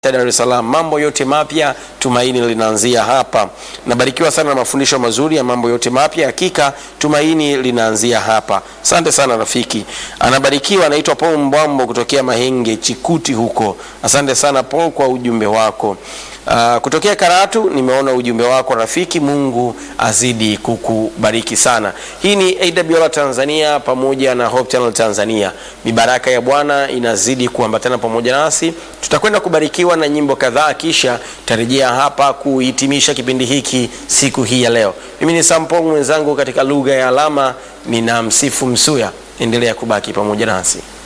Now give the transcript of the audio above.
Dar es Salaam. Mambo yote mapya, tumaini linaanzia hapa. Nabarikiwa sana na mafundisho mazuri ya mambo yote mapya, hakika tumaini linaanzia hapa. Asante sana rafiki. Anabarikiwa, anaitwa Paul Mbwambo kutokea Mahenge Chikuti huko. Asante sana Paul kwa ujumbe wako. Uh, kutokea Karatu nimeona ujumbe wako rafiki. Mungu azidi kukubariki sana. Hii ni AWR Tanzania pamoja na Hope Channel Tanzania. Mibaraka ya Bwana inazidi kuambatana pamoja nasi. Tutakwenda kubarikiwa na nyimbo kadhaa, kisha tarejea hapa kuhitimisha kipindi hiki siku hii ya leo. Mimi ni Sampong, mwenzangu katika lugha ya alama nina Msifu Msuya. Endelea kubaki pamoja nasi.